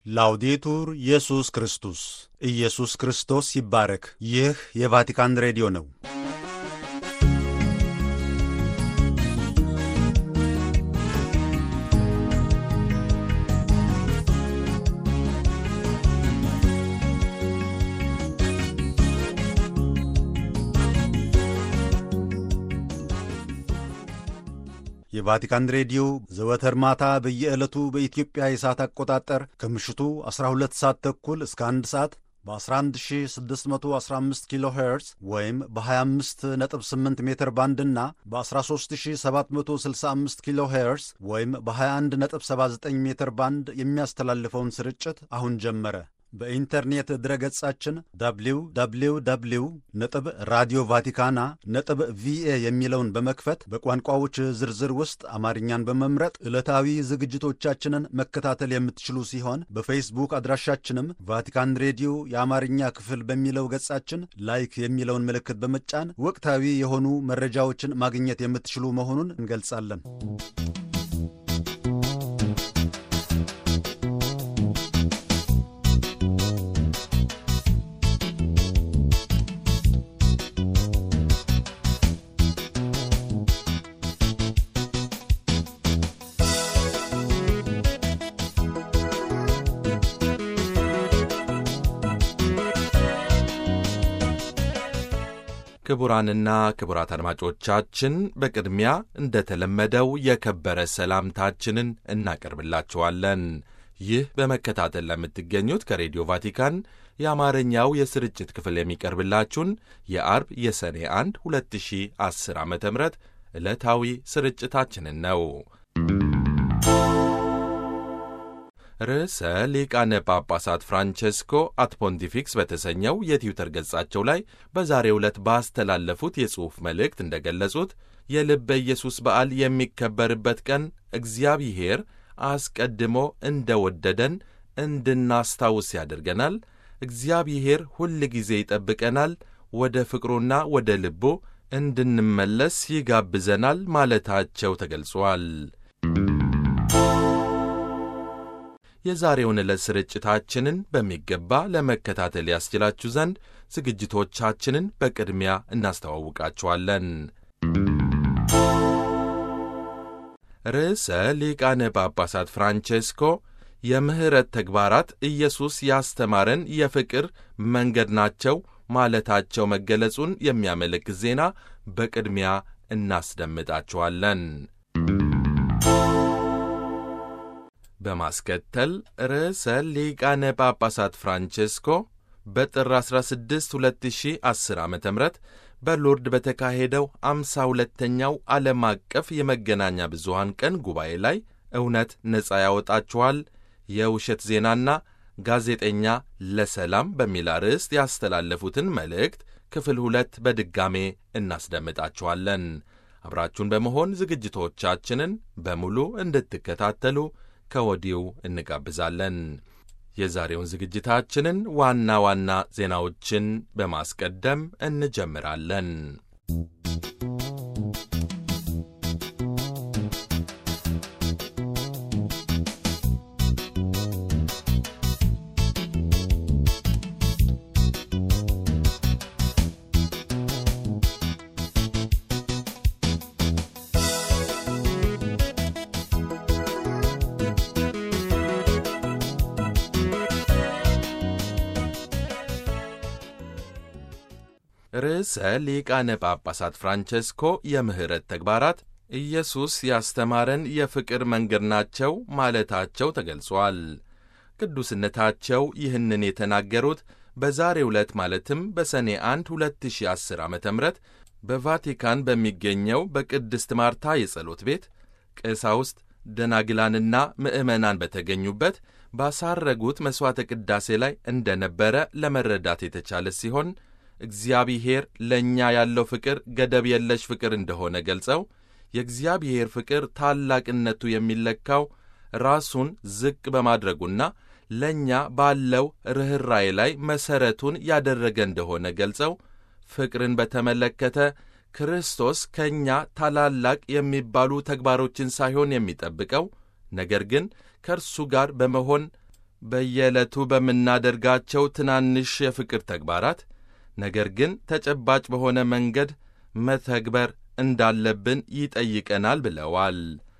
ላውዴቱር ኢየሱስ ክርስቶስ ኢየሱስ ክርስቶስ ይባረክ። ይህ የቫቲካን ሬዲዮ ነው። የቫቲካን ሬዲዮ ዘወትር ማታ በየዕለቱ በኢትዮጵያ የሰዓት አቆጣጠር ከምሽቱ 12 ሰዓት ተኩል እስከ 1 ሰዓት በ11615 ኪሎ ሄርዝ ወይም በ258 ሜትር ባንድ እና በ13765 ኪሎ ሄርዝ ወይም በ2179 ሜትር ባንድ የሚያስተላልፈውን ስርጭት አሁን ጀመረ። በኢንተርኔት ድረገጻችን www ነጥብ ራዲዮ ቫቲካና ነጥብ ቪኤ የሚለውን በመክፈት በቋንቋዎች ዝርዝር ውስጥ አማርኛን በመምረጥ ዕለታዊ ዝግጅቶቻችንን መከታተል የምትችሉ ሲሆን በፌስቡክ አድራሻችንም ቫቲካን ሬዲዮ የአማርኛ ክፍል በሚለው ገጻችን ላይክ የሚለውን ምልክት በመጫን ወቅታዊ የሆኑ መረጃዎችን ማግኘት የምትችሉ መሆኑን እንገልጻለን። ክቡራንና ክቡራት አድማጮቻችን በቅድሚያ እንደተለመደው የከበረ ሰላምታችንን እናቀርብላችኋለን። ይህ በመከታተል ለምትገኙት ከሬዲዮ ቫቲካን የአማርኛው የስርጭት ክፍል የሚቀርብላችሁን የአርብ የሰኔ 1 2010 ዓ ም ዕለታዊ ስርጭታችንን ነው። ርዕሰ ሊቃነ ጳጳሳት ፍራንቼስኮ አት ፖንቲፊክስ በተሰኘው የትዊተር ገጻቸው ላይ በዛሬው ዕለት ባስተላለፉት የጽሑፍ መልእክት እንደገለጹት የልበ ኢየሱስ በዓል የሚከበርበት ቀን እግዚአብሔር አስቀድሞ እንደ ወደደን እንድናስታውስ ያደርገናል። እግዚአብሔር ሁል ጊዜ ይጠብቀናል፣ ወደ ፍቅሩና ወደ ልቡ እንድንመለስ ይጋብዘናል ማለታቸው ተገልጿል። የዛሬውን ዕለት ስርጭታችንን በሚገባ ለመከታተል ያስችላችሁ ዘንድ ዝግጅቶቻችንን በቅድሚያ እናስተዋውቃችኋለን። ርዕሰ ሊቃነ ጳጳሳት ፍራንቼስኮ የምሕረት ተግባራት ኢየሱስ ያስተማረን የፍቅር መንገድ ናቸው ማለታቸው መገለጹን የሚያመለክት ዜና በቅድሚያ እናስደምጣችኋለን። በማስከተል ርዕሰ ሊቃነ ጳጳሳት ፍራንቼስኮ በጥር 16 2010 ዓ ም በሎርድ በተካሄደው አምሳ ሁለተኛው ዓለም አቀፍ የመገናኛ ብዙሃን ቀን ጉባኤ ላይ እውነት ነፃ ያወጣችኋል፣ የውሸት ዜናና ጋዜጠኛ ለሰላም በሚል አርዕስት ያስተላለፉትን መልእክት ክፍል ሁለት በድጋሜ እናስደምጣችኋለን። አብራችሁን በመሆን ዝግጅቶቻችንን በሙሉ እንድትከታተሉ ከወዲሁ እንጋብዛለን። የዛሬውን ዝግጅታችንን ዋና ዋና ዜናዎችን በማስቀደም እንጀምራለን። ርዕሰ ሊቃነ ጳጳሳት ፍራንቼስኮ የምሕረት ተግባራት ኢየሱስ ያስተማረን የፍቅር መንገድ ናቸው ማለታቸው ተገልጿል። ቅዱስነታቸው ይህንን የተናገሩት በዛሬው ዕለት ማለትም በሰኔ 1 2010 ዓ ም በቫቲካን በሚገኘው በቅድስት ማርታ የጸሎት ቤት ቀሳውስት ደናግላንና ምዕመናን በተገኙበት ባሳረጉት መሥዋዕተ ቅዳሴ ላይ እንደነበረ ለመረዳት የተቻለ ሲሆን እግዚአብሔር ለእኛ ያለው ፍቅር ገደብ የለሽ ፍቅር እንደሆነ ገልጸው የእግዚአብሔር ፍቅር ታላቅነቱ የሚለካው ራሱን ዝቅ በማድረጉና ለእኛ ባለው ርኅራዬ ላይ መሠረቱን ያደረገ እንደሆነ ገልጸው ፍቅርን በተመለከተ ክርስቶስ ከእኛ ታላላቅ የሚባሉ ተግባሮችን ሳይሆን የሚጠብቀው ነገር ግን ከእርሱ ጋር በመሆን በየዕለቱ በምናደርጋቸው ትናንሽ የፍቅር ተግባራት ነገር ግን ተጨባጭ በሆነ መንገድ መተግበር እንዳለብን ይጠይቀናል ብለዋል።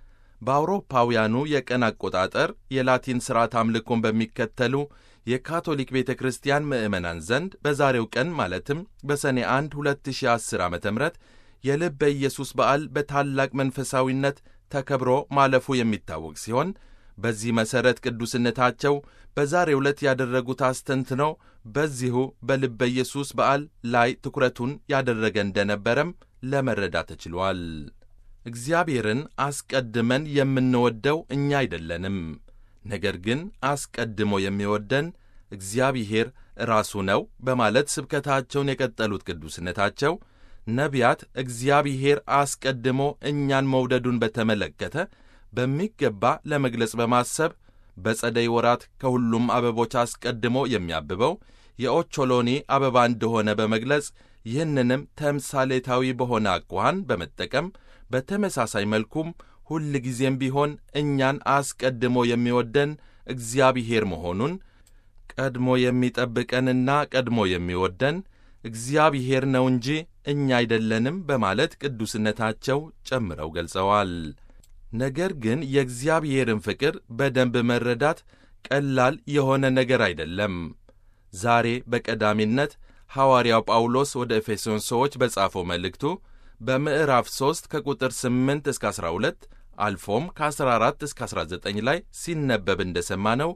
በአውሮፓውያኑ የቀን አቆጣጠር የላቲን ሥርዓት አምልኮን በሚከተሉ የካቶሊክ ቤተ ክርስቲያን ምዕመናን ዘንድ በዛሬው ቀን ማለትም በሰኔ 1 2010 ዓ ም የልበ ኢየሱስ በዓል በታላቅ መንፈሳዊነት ተከብሮ ማለፉ የሚታወቅ ሲሆን በዚህ መሠረት ቅዱስነታቸው በዛሬው ዕለት ያደረጉት አስተንትኖ በዚሁ በልበ ኢየሱስ በዓል ላይ ትኩረቱን ያደረገ እንደነበረም ለመረዳት ተችሏል። እግዚአብሔርን አስቀድመን የምንወደው እኛ አይደለንም። ነገር ግን አስቀድሞ የሚወደን እግዚአብሔር ራሱ ነው በማለት ስብከታቸውን የቀጠሉት ቅዱስነታቸው ነቢያት እግዚአብሔር አስቀድሞ እኛን መውደዱን በተመለከተ በሚገባ ለመግለጽ በማሰብ በጸደይ ወራት ከሁሉም አበቦች አስቀድሞ የሚያብበው የኦቾሎኒ አበባ እንደሆነ በመግለጽ ይህንንም ተምሳሌታዊ በሆነ አኳኋን በመጠቀም በተመሳሳይ መልኩም ሁል ጊዜም ቢሆን እኛን አስቀድሞ የሚወደን እግዚአብሔር መሆኑን ቀድሞ የሚጠብቀንና ቀድሞ የሚወደን እግዚአብሔር ነው እንጂ እኛ አይደለንም በማለት ቅዱስነታቸው ጨምረው ገልጸዋል። ነገር ግን የእግዚአብሔርን ፍቅር በደንብ መረዳት ቀላል የሆነ ነገር አይደለም። ዛሬ በቀዳሚነት ሐዋርያው ጳውሎስ ወደ ኤፌሶን ሰዎች በጻፈው መልእክቱ በምዕራፍ 3 ከቁጥር 8 እስከ 12 አልፎም ከ14 እስከ 19 ላይ ሲነበብ እንደሰማነው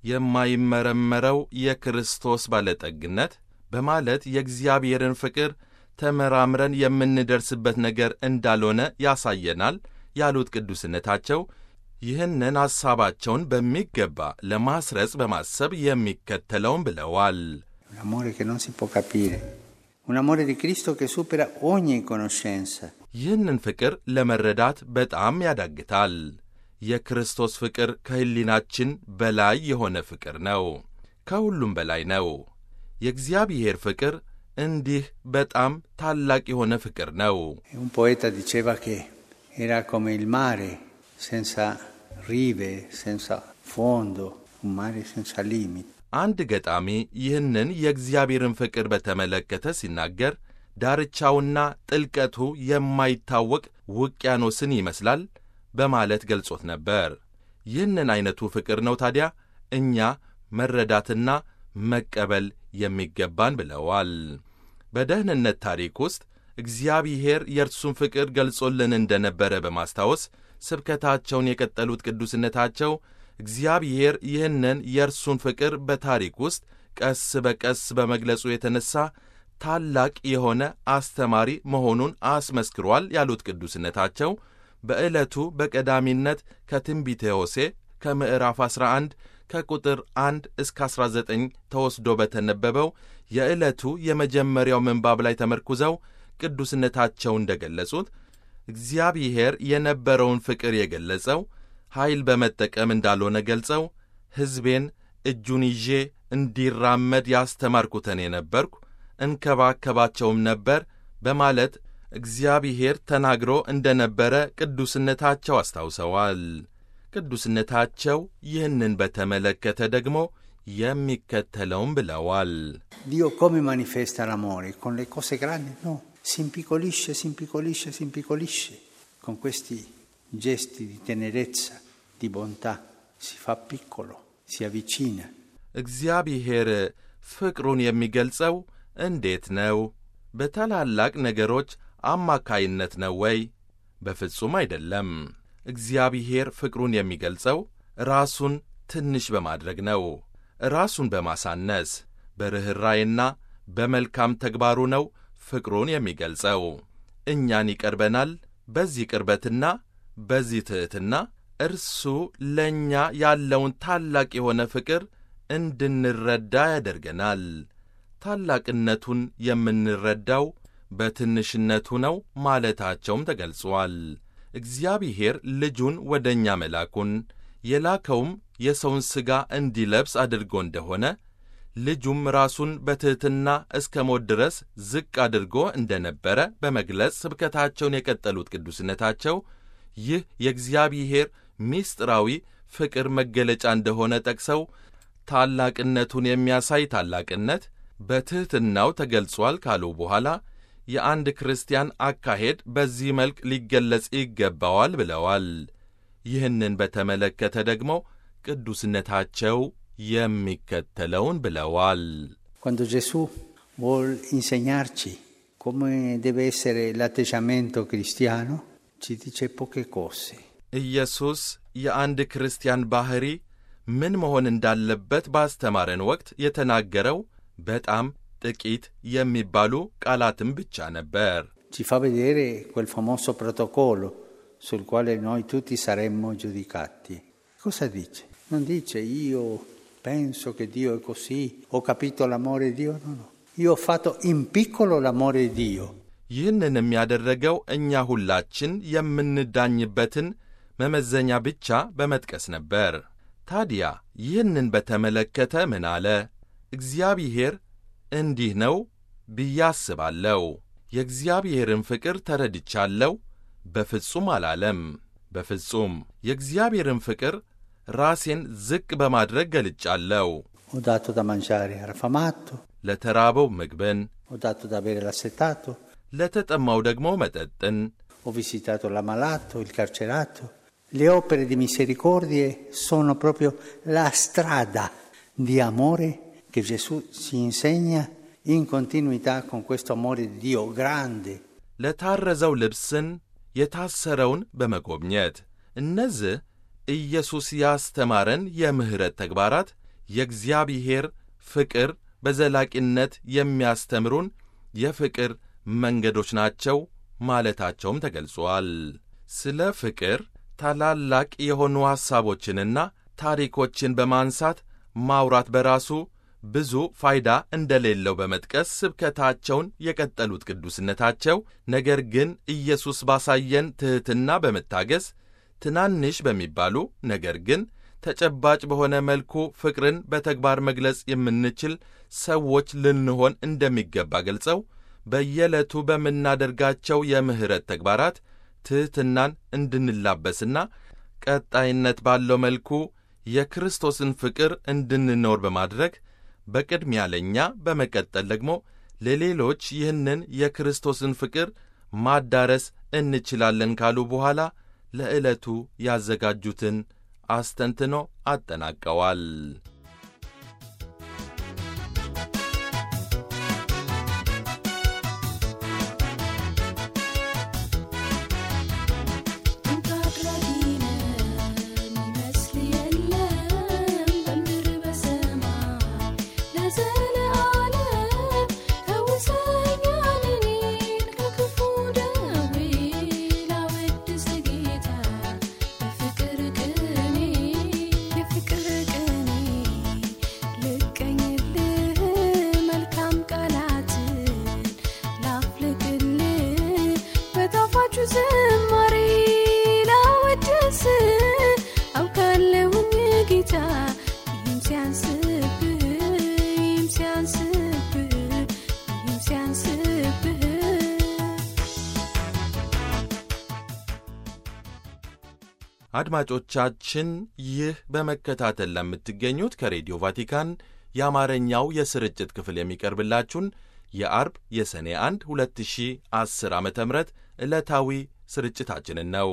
የማይመረመረው የክርስቶስ ባለጠግነት በማለት የእግዚአብሔርን ፍቅር ተመራምረን የምንደርስበት ነገር እንዳልሆነ ያሳየናል ያሉት ቅዱስነታቸው ይህንን ሐሳባቸውን በሚገባ ለማስረጽ በማሰብ የሚከተለውን ብለዋል። Un amore che non si può capire, un amore di Cristo che supera ogni conoscenza. ይህንን ፍቅር ለመረዳት በጣም ያዳግታል። የክርስቶስ ፍቅር ከሕሊናችን በላይ የሆነ ፍቅር ነው። ከሁሉም በላይ ነው። የእግዚአብሔር ፍቅር እንዲህ በጣም ታላቅ የሆነ ፍቅር ነው። E un poeta diceva che era come il mare senza rive, senza fondo, un mare senza limiti. አንድ ገጣሚ ይህንን የእግዚአብሔርን ፍቅር በተመለከተ ሲናገር ዳርቻውና ጥልቀቱ የማይታወቅ ውቅያኖስን ይመስላል በማለት ገልጾት ነበር። ይህንን ዐይነቱ ፍቅር ነው ታዲያ እኛ መረዳትና መቀበል የሚገባን ብለዋል። በደህንነት ታሪክ ውስጥ እግዚአብሔር የእርሱን ፍቅር ገልጾልን እንደነበረ በማስታወስ ስብከታቸውን የቀጠሉት ቅዱስነታቸው እግዚአብሔር ይህንን የእርሱን ፍቅር በታሪክ ውስጥ ቀስ በቀስ በመግለጹ የተነሣ ታላቅ የሆነ አስተማሪ መሆኑን አስመስክሯል ያሉት ቅዱስነታቸው በዕለቱ በቀዳሚነት ከትንቢተ ሆሴዕ ከምዕራፍ 11 ከቁጥር 1 እስከ 19 ተወስዶ በተነበበው የዕለቱ የመጀመሪያው ምንባብ ላይ ተመርኩዘው ቅዱስነታቸው እንደ ገለጹት እግዚአብሔር የነበረውን ፍቅር የገለጸው ኃይል በመጠቀም እንዳልሆነ ገልጸው ሕዝቤን እጁን ይዤ እንዲራመድ ያስተማርኩትን የነበርኩ እንከባከባቸውም ነበር በማለት እግዚአብሔር ተናግሮ እንደ ነበረ ቅዱስነታቸው አስታውሰዋል። ቅዱስነታቸው ይህንን በተመለከተ ደግሞ የሚከተለውን ብለዋል። Dio come manifesta l'amore? Con le cose grandi? No, si impiccolisce, si impiccolisce, si impiccolisce. Con questi gesti di tenerezza, di bontà, si fa piccolo, si avvicina. እግዚአብሔር ፍቅሩን የሚገልጸው እንዴት ነው? በታላላቅ ነገሮች አማካይነት ነው ወይ? በፍጹም አይደለም። እግዚአብሔር ፍቅሩን የሚገልጸው ራሱን ትንሽ በማድረግ ነው። ራሱን በማሳነስ በርኅራይና በመልካም ተግባሩ ነው ፍቅሩን የሚገልጸው። እኛን ይቀርበናል። በዚህ ቅርበትና በዚህ ትሕትና እርሱ ለእኛ ያለውን ታላቅ የሆነ ፍቅር እንድንረዳ ያደርገናል። ታላቅነቱን የምንረዳው በትንሽነቱ ነው ማለታቸውም ተገልጿል። እግዚአብሔር ልጁን ወደ እኛ መላኩን የላከውም የሰውን ሥጋ እንዲለብስ አድርጎ እንደሆነ ልጁም ራሱን በትሕትና እስከ ሞት ድረስ ዝቅ አድርጎ እንደነበረ በመግለጽ ስብከታቸውን የቀጠሉት ቅዱስነታቸው ይህ የእግዚአብሔር ምስጢራዊ ፍቅር መገለጫ እንደሆነ ጠቅሰው ታላቅነቱን የሚያሳይ ታላቅነት በትሕትናው ተገልጿል ካሉ በኋላ የአንድ ክርስቲያን አካሄድ በዚህ መልክ ሊገለጽ ይገባዋል ብለዋል። ይህንን በተመለከተ ደግሞ ቅዱስነታቸው የሚከተለውን ብለዋል። Quando Gesù vuol insegnarci come deve essere l'atteggiamento cristiano, ci dice poche cose. ኢየሱስ የአንድ ክርስቲያን ባሕሪ ምን መሆን እንዳለበት ባስተማረን ወቅት የተናገረው በጣም ጥቂት የሚባሉ ቃላትም ብቻ ነበር። Ci fa vedere quel famoso protocollo sul quale noi tutti saremmo giudicati. Cosa dice? Non dice io penso che Dio è così, ho capito l'amore di Dio, no, no. Io ho fatto in piccolo l'amore di Dio. ይህንንም ያደረገው እኛ ሁላችን የምንዳኝበትን መመዘኛ ብቻ በመጥቀስ ነበር። ታዲያ ይህንን በተመለከተ ምን አለ? እግዚአብሔር እንዲህ ነው ብዬ አስባለሁ። የእግዚአብሔርን ፍቅር ተረድቻለሁ። በፍጹም አላለም። በፍጹም የእግዚአብሔርን ፍቅር ራሴን ዝቅ በማድረግ ገልጫለሁ። Ho dato da mangiare all'affamato, ለተራበው ምግብን፣ ho dato da bere all'assetato, ለተጠማው ደግሞ መጠጥን፣ ho visitato l'ammalato, il carcerato. Le opere di misericordie sono proprio la strada di amore che Gesù ci insegna in continuità con questo amore di Dio grande. ለታረዘው ልብስን፣ የታሰረውን በመጎብኘት እነዚህ ኢየሱስ ያስተማረን የምሕረት ተግባራት የእግዚአብሔር ፍቅር በዘላቂነት የሚያስተምሩን የፍቅር መንገዶች ናቸው ማለታቸውም ተገልጿል። ስለ ፍቅር ታላላቅ የሆኑ ሐሳቦችንና ታሪኮችን በማንሳት ማውራት በራሱ ብዙ ፋይዳ እንደሌለው በመጥቀስ ስብከታቸውን የቀጠሉት ቅዱስነታቸው፣ ነገር ግን ኢየሱስ ባሳየን ትሕትና በመታገስ ትናንሽ በሚባሉ ነገር ግን ተጨባጭ በሆነ መልኩ ፍቅርን በተግባር መግለጽ የምንችል ሰዎች ልንሆን እንደሚገባ ገልጸው በየዕለቱ በምናደርጋቸው የምሕረት ተግባራት ትሕትናን እንድንላበስና ቀጣይነት ባለው መልኩ የክርስቶስን ፍቅር እንድንኖር በማድረግ በቅድሚያ ለእኛ በመቀጠል ደግሞ ለሌሎች ይህንን የክርስቶስን ፍቅር ማዳረስ እንችላለን ካሉ በኋላ ለዕለቱ ያዘጋጁትን አስተንትኖ አጠናቀዋል። ዝማሬ ላወድስ አውቃለሁኝ ጌታ ይህም ሲያንስብህ ይህም ሲያንስብህ ይህም ሲያንስብህ አድማጮቻችን ይህ በመከታተል ለምትገኙት ከሬዲዮ ቫቲካን የአማርኛው የስርጭት ክፍል የሚቀርብላችሁን የአርብ የሰኔ 1 2010 ዓ ም ዕለታዊ ስርጭታችንን ነው።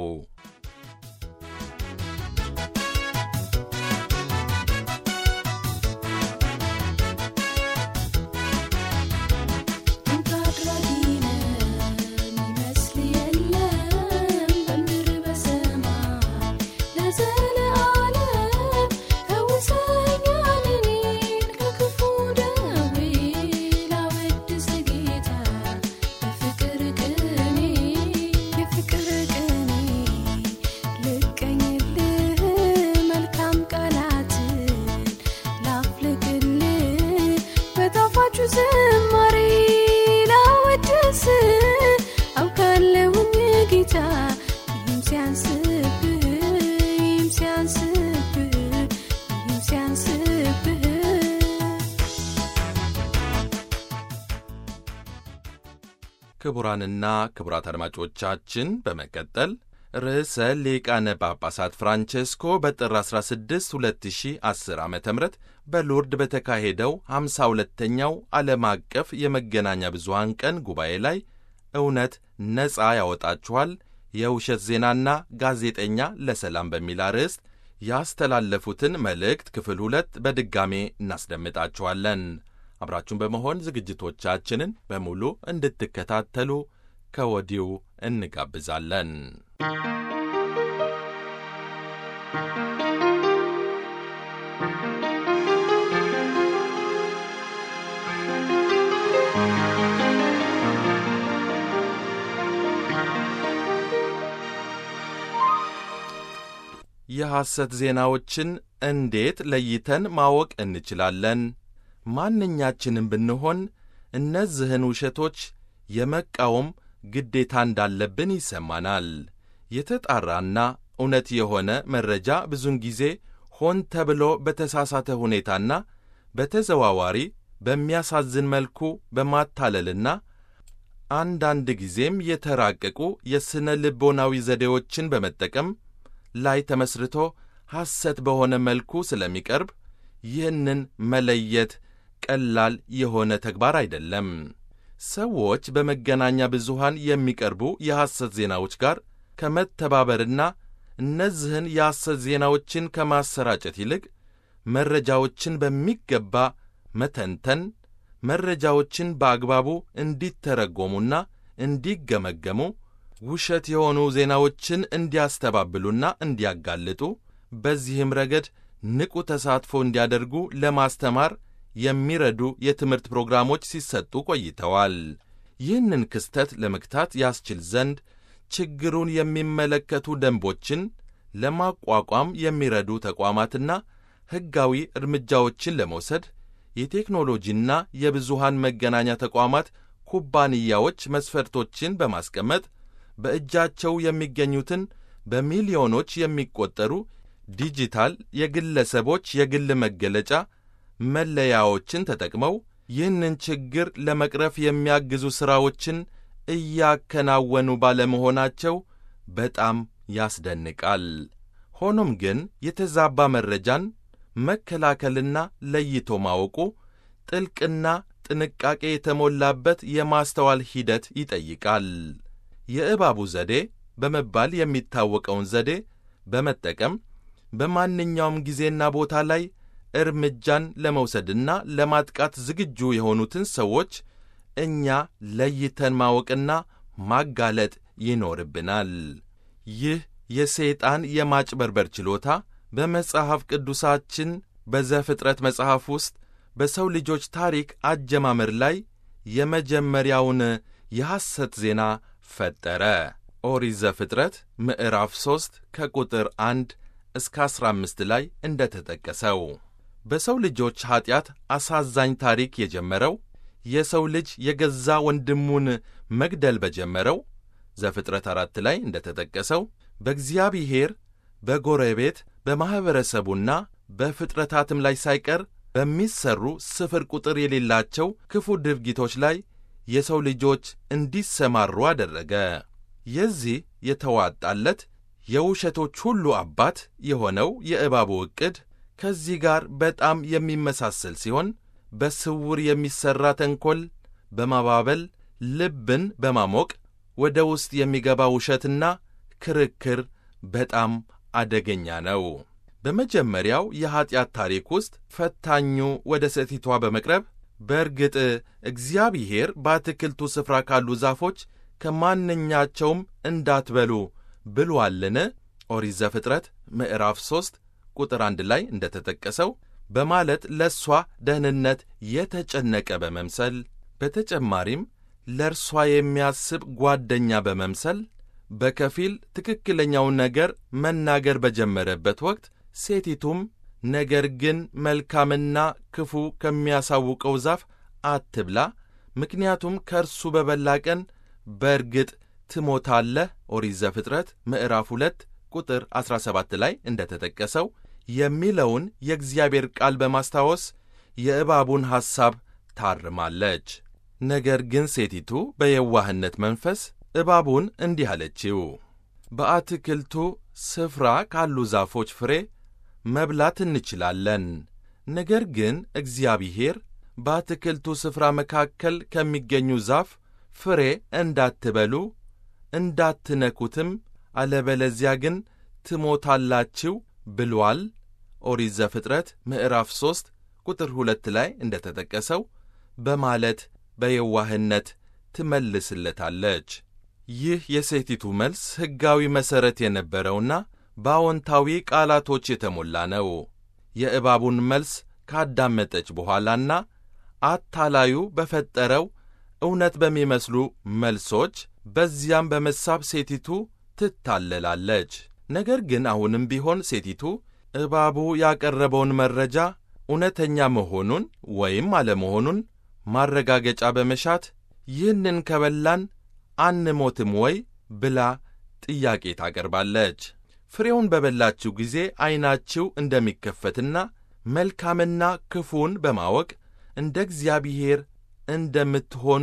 ዝማሬ ላወድስ አውቃለሁኝ ጌታ ይህም ሲያንስብህ ይህም ሲያንስብህ ይህም ሲያንስብህ ክቡራንና ክቡራት አድማጮቻችን በመቀጠል ርዕሰ ሊቃነ ጳጳሳት ፍራንቼስኮ በጥር 16 2010 ዓ ም በሎርድ በተካሄደው 52ኛው ዓለም አቀፍ የመገናኛ ብዙሃን ቀን ጉባኤ ላይ እውነት ነፃ ያወጣችኋል የውሸት ዜናና ጋዜጠኛ ለሰላም በሚል አርዕስት ያስተላለፉትን መልእክት ክፍል ሁለት በድጋሜ እናስደምጣችኋለን። አብራችሁን በመሆን ዝግጅቶቻችንን በሙሉ እንድትከታተሉ ከወዲሁ እንጋብዛለን። የሐሰት ዜናዎችን እንዴት ለይተን ማወቅ እንችላለን? ማንኛችንም ብንሆን እነዚህን ውሸቶች የመቃወም ግዴታ እንዳለብን ይሰማናል። የተጣራና እውነት የሆነ መረጃ ብዙውን ጊዜ ሆን ተብሎ በተሳሳተ ሁኔታና በተዘዋዋሪ በሚያሳዝን መልኩ በማታለልና አንዳንድ ጊዜም የተራቀቁ የሥነ ልቦናዊ ዘዴዎችን በመጠቀም ላይ ተመስርቶ ሐሰት በሆነ መልኩ ስለሚቀርብ ይህንን መለየት ቀላል የሆነ ተግባር አይደለም። ሰዎች በመገናኛ ብዙሃን የሚቀርቡ የሐሰት ዜናዎች ጋር ከመተባበርና እነዚህን የሐሰት ዜናዎችን ከማሰራጨት ይልቅ መረጃዎችን በሚገባ መተንተን፣ መረጃዎችን በአግባቡ እንዲተረጎሙና እንዲገመገሙ ውሸት የሆኑ ዜናዎችን እንዲያስተባብሉና እንዲያጋልጡ በዚህም ረገድ ንቁ ተሳትፎ እንዲያደርጉ ለማስተማር የሚረዱ የትምህርት ፕሮግራሞች ሲሰጡ ቆይተዋል። ይህንን ክስተት ለመግታት ያስችል ዘንድ ችግሩን የሚመለከቱ ደንቦችን ለማቋቋም የሚረዱ ተቋማትና ሕጋዊ እርምጃዎችን ለመውሰድ የቴክኖሎጂና የብዙሃን መገናኛ ተቋማት ኩባንያዎች መስፈርቶችን በማስቀመጥ በእጃቸው የሚገኙትን በሚሊዮኖች የሚቆጠሩ ዲጂታል የግለሰቦች የግል መገለጫ መለያዎችን ተጠቅመው ይህንን ችግር ለመቅረፍ የሚያግዙ ሥራዎችን እያከናወኑ ባለመሆናቸው በጣም ያስደንቃል። ሆኖም ግን የተዛባ መረጃን መከላከልና ለይቶ ማወቁ ጥልቅና ጥንቃቄ የተሞላበት የማስተዋል ሂደት ይጠይቃል። የእባቡ ዘዴ በመባል የሚታወቀውን ዘዴ በመጠቀም በማንኛውም ጊዜና ቦታ ላይ እርምጃን ለመውሰድና ለማጥቃት ዝግጁ የሆኑትን ሰዎች እኛ ለይተን ማወቅና ማጋለጥ ይኖርብናል። ይህ የሰይጣን የማጭበርበር ችሎታ በመጽሐፍ ቅዱሳችን በዘፍጥረት መጽሐፍ ውስጥ በሰው ልጆች ታሪክ አጀማመር ላይ የመጀመሪያውን የሐሰት ዜና ፈጠረ። ኦሪት ዘፍጥረት ምዕራፍ 3 ከቁጥር 1 እስከ 15 ላይ እንደ ተጠቀሰው በሰው ልጆች ኀጢአት አሳዛኝ ታሪክ የጀመረው የሰው ልጅ የገዛ ወንድሙን መግደል በጀመረው ዘፍጥረት አራት ላይ እንደ ተጠቀሰው በእግዚአብሔር በጎረቤት በማኅበረሰቡና በፍጥረታትም ላይ ሳይቀር በሚሠሩ ስፍር ቁጥር የሌላቸው ክፉ ድርጊቶች ላይ የሰው ልጆች እንዲሰማሩ አደረገ። የዚህ የተዋጣለት የውሸቶች ሁሉ አባት የሆነው የእባቡ ዕቅድ ከዚህ ጋር በጣም የሚመሳሰል ሲሆን በስውር የሚሠራ ተንኰል በማባበል ልብን በማሞቅ ወደ ውስጥ የሚገባ ውሸትና ክርክር በጣም አደገኛ ነው። በመጀመሪያው የኀጢአት ታሪክ ውስጥ ፈታኙ ወደ ሴቲቷ በመቅረብ በእርግጥ እግዚአብሔር በአትክልቱ ስፍራ ካሉ ዛፎች ከማንኛቸውም እንዳትበሉ ብሏልን? ኦሪት ዘፍጥረት ምዕራፍ 3 ቁጥር አንድ ላይ እንደ ተጠቀሰው በማለት ለእርሷ ደህንነት የተጨነቀ በመምሰል በተጨማሪም ለእርሷ የሚያስብ ጓደኛ በመምሰል በከፊል ትክክለኛውን ነገር መናገር በጀመረበት ወቅት ሴቲቱም ነገር ግን መልካምና ክፉ ከሚያሳውቀው ዛፍ አትብላ፣ ምክንያቱም ከእርሱ በበላ ቀን በእርግጥ ትሞታለህ ኦሪት ዘፍጥረት ምዕራፍ 2 ቁጥር 17 ላይ እንደ ተጠቀሰው የሚለውን የእግዚአብሔር ቃል በማስታወስ የእባቡን ሐሳብ ታርማለች። ነገር ግን ሴቲቱ በየዋህነት መንፈስ እባቡን እንዲህ አለችው፣ በአትክልቱ ስፍራ ካሉ ዛፎች ፍሬ መብላት እንችላለን። ነገር ግን እግዚአብሔር በአትክልቱ ስፍራ መካከል ከሚገኙ ዛፍ ፍሬ እንዳትበሉ እንዳትነኩትም፣ አለበለዚያ ግን ትሞታላችሁ ብሏል። ኦሪት ዘፍጥረት ምዕራፍ 3 ቁጥር ሁለት ላይ እንደ ተጠቀሰው በማለት በየዋህነት ትመልስለታለች። ይህ የሴቲቱ መልስ ሕጋዊ መሠረት የነበረውና በአዎንታዊ ቃላቶች የተሞላ ነው። የእባቡን መልስ ካዳመጠች በኋላና አታላዩ በፈጠረው እውነት በሚመስሉ መልሶች በዚያም በመሳብ ሴቲቱ ትታለላለች። ነገር ግን አሁንም ቢሆን ሴቲቱ እባቡ ያቀረበውን መረጃ እውነተኛ መሆኑን ወይም አለመሆኑን ማረጋገጫ በመሻት ይህንን ከበላን አንሞትም ወይ ብላ ጥያቄ ታቀርባለች። ፍሬውን በበላችሁ ጊዜ ዐይናችሁ እንደሚከፈትና መልካምና ክፉን በማወቅ እንደ እግዚአብሔር እንደምትሆኑ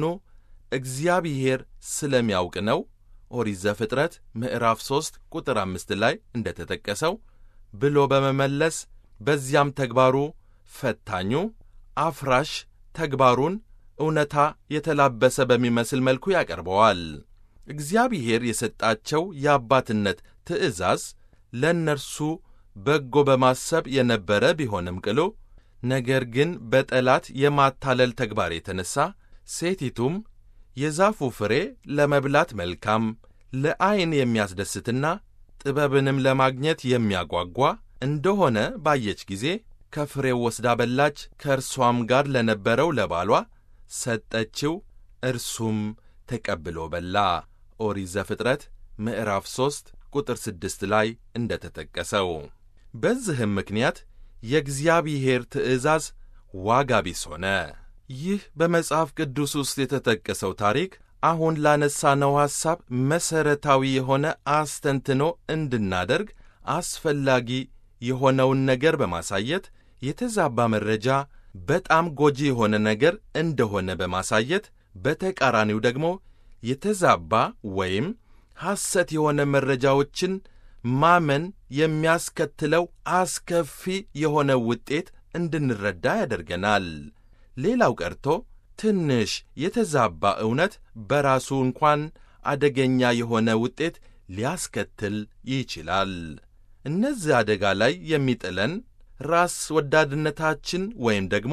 እግዚአብሔር ስለሚያውቅ ነው። ኦሪት ዘፍጥረት ምዕራፍ 3 ቁጥር አምስት ላይ እንደ ተጠቀሰው ብሎ በመመለስ በዚያም ተግባሩ ፈታኙ አፍራሽ ተግባሩን እውነታ የተላበሰ በሚመስል መልኩ ያቀርበዋል። እግዚአብሔር የሰጣቸው የአባትነት ትእዛዝ ለእነርሱ በጎ በማሰብ የነበረ ቢሆንም ቅሉ ነገር ግን በጠላት የማታለል ተግባር የተነሣ ሴቲቱም የዛፉ ፍሬ ለመብላት መልካም፣ ለዐይን የሚያስደስትና ጥበብንም ለማግኘት የሚያጓጓ እንደሆነ ባየች ጊዜ ከፍሬው ወስዳ በላች፣ ከእርሷም ጋር ለነበረው ለባሏ ሰጠችው፣ እርሱም ተቀብሎ በላ። ኦሪት ዘፍጥረት ምዕራፍ 3 ቁጥር 6 ላይ እንደ ተጠቀሰው። በዚህም ምክንያት የእግዚአብሔር ትእዛዝ ዋጋ ቢስ ሆነ። ይህ በመጽሐፍ ቅዱስ ውስጥ የተጠቀሰው ታሪክ አሁን ላነሳነው ሐሳብ መሠረታዊ የሆነ አስተንትኖ እንድናደርግ አስፈላጊ የሆነውን ነገር በማሳየት የተዛባ መረጃ በጣም ጎጂ የሆነ ነገር እንደሆነ በማሳየት በተቃራኒው ደግሞ የተዛባ ወይም ሐሰት የሆነ መረጃዎችን ማመን የሚያስከትለው አስከፊ የሆነ ውጤት እንድንረዳ ያደርገናል። ሌላው ቀርቶ ትንሽ የተዛባ እውነት በራሱ እንኳን አደገኛ የሆነ ውጤት ሊያስከትል ይችላል። እነዚህ አደጋ ላይ የሚጥለን ራስ ወዳድነታችን ወይም ደግሞ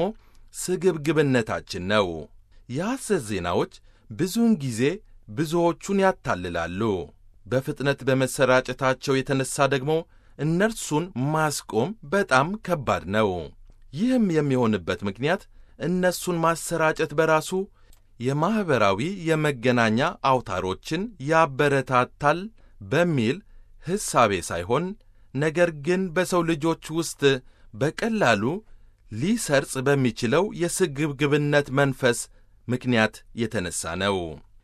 ስግብግብነታችን ነው። የሐሰት ዜናዎች ብዙውን ጊዜ ብዙዎቹን ያታልላሉ። በፍጥነት በመሰራጨታቸው የተነሳ ደግሞ እነርሱን ማስቆም በጣም ከባድ ነው። ይህም የሚሆንበት ምክንያት እነሱን ማሰራጨት በራሱ የማኅበራዊ የመገናኛ አውታሮችን ያበረታታል በሚል ሕሳቤ ሳይሆን ነገር ግን በሰው ልጆች ውስጥ በቀላሉ ሊሰርጽ በሚችለው የስግብግብነት መንፈስ ምክንያት የተነሳ ነው።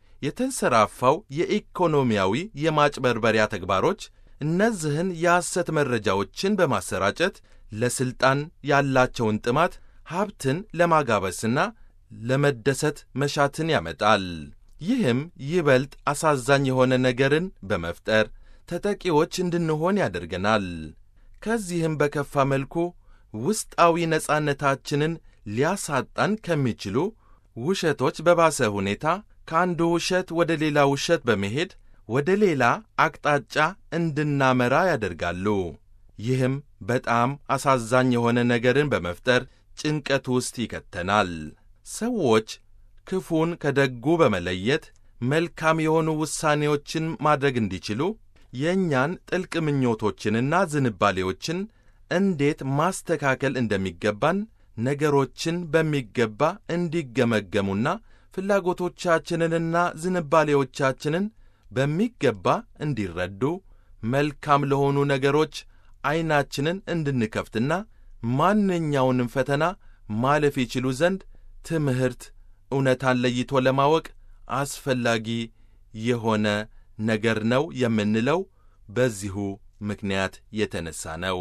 የተንሰራፋው የኢኮኖሚያዊ የማጭበርበሪያ ተግባሮች እነዚህን የሐሰት መረጃዎችን በማሰራጨት ለሥልጣን ያላቸውን ጥማት ሀብትን ለማጋበስና ለመደሰት መሻትን ያመጣል። ይህም ይበልጥ አሳዛኝ የሆነ ነገርን በመፍጠር ተጠቂዎች እንድንሆን ያደርገናል። ከዚህም በከፋ መልኩ ውስጣዊ ነጻነታችንን ሊያሳጣን ከሚችሉ ውሸቶች በባሰ ሁኔታ ከአንዱ ውሸት ወደ ሌላ ውሸት በመሄድ ወደ ሌላ አቅጣጫ እንድናመራ ያደርጋሉ። ይህም በጣም አሳዛኝ የሆነ ነገርን በመፍጠር ጭንቀት ውስጥ ይከተናል። ሰዎች ክፉን ከደጉ በመለየት መልካም የሆኑ ውሳኔዎችን ማድረግ እንዲችሉ የእኛን ጥልቅ ምኞቶችንና ዝንባሌዎችን እንዴት ማስተካከል እንደሚገባን ነገሮችን በሚገባ እንዲገመገሙና ፍላጎቶቻችንንና ዝንባሌዎቻችንን በሚገባ እንዲረዱ መልካም ለሆኑ ነገሮች ዐይናችንን እንድንከፍትና ማንኛውንም ፈተና ማለፍ ይችሉ ዘንድ ትምህርት እውነታን ለይቶ ለማወቅ አስፈላጊ የሆነ ነገር ነው የምንለው በዚሁ ምክንያት የተነሳ ነው።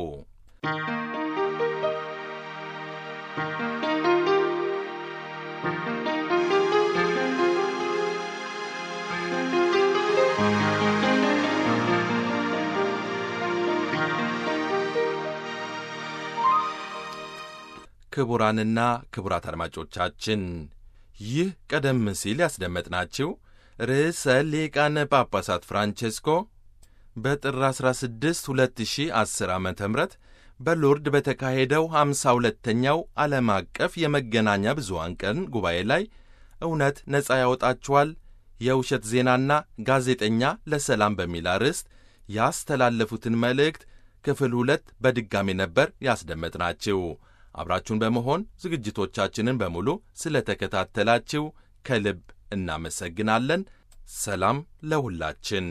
ክቡራንና ክቡራት አድማጮቻችን ይህ ቀደም ሲል ያስደመጥናችሁ ርዕሰ ሊቃነ ጳጳሳት ፍራንቼስኮ በጥር 16 2010 ዓ ም በሎርድ በተካሄደው 52ተኛው ዓለም አቀፍ የመገናኛ ብዙሃን ቀን ጉባኤ ላይ እውነት ነፃ ያወጣችኋል የውሸት ዜናና ጋዜጠኛ ለሰላም በሚል አርዕስት ያስተላለፉትን መልእክት ክፍል ሁለት በድጋሚ ነበር ያስደመጥናችሁ። አብራችሁን በመሆን ዝግጅቶቻችንን በሙሉ ስለ ተከታተላችሁ ከልብ እናመሰግናለን። ሰላም ለሁላችን።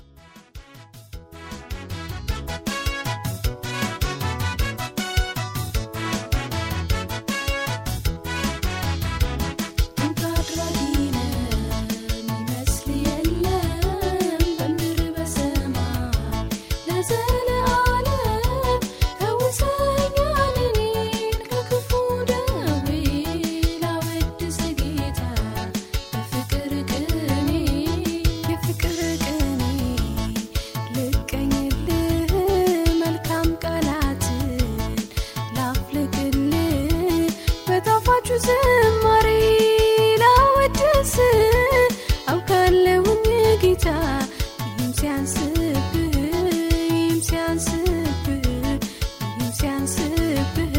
ዝማሬ ላወድስ አውቃለሁኝ ጌታ ይህም ሲያንስብህ ይህም ሲያንስብህ ይህም ሲያንስብህ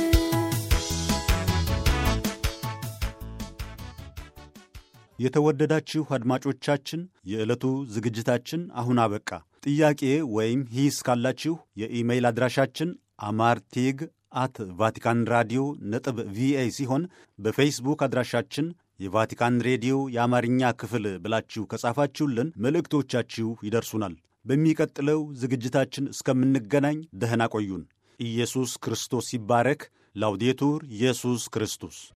የተወደዳችሁ አድማጮቻችን የዕለቱ ዝግጅታችን አሁን አበቃ። ጥያቄ ወይም ሂስ ካላችሁ የኢሜይል አድራሻችን አማርቲግ አት ቫቲካን ራዲዮ ነጥብ ቪኦኤ ሲሆን በፌስቡክ አድራሻችን የቫቲካን ሬዲዮ የአማርኛ ክፍል ብላችሁ ከጻፋችሁልን መልእክቶቻችሁ ይደርሱናል። በሚቀጥለው ዝግጅታችን እስከምንገናኝ ደህና ቆዩን። ኢየሱስ ክርስቶስ ይባረክ። ላውዴቱር ኢየሱስ ክርስቶስ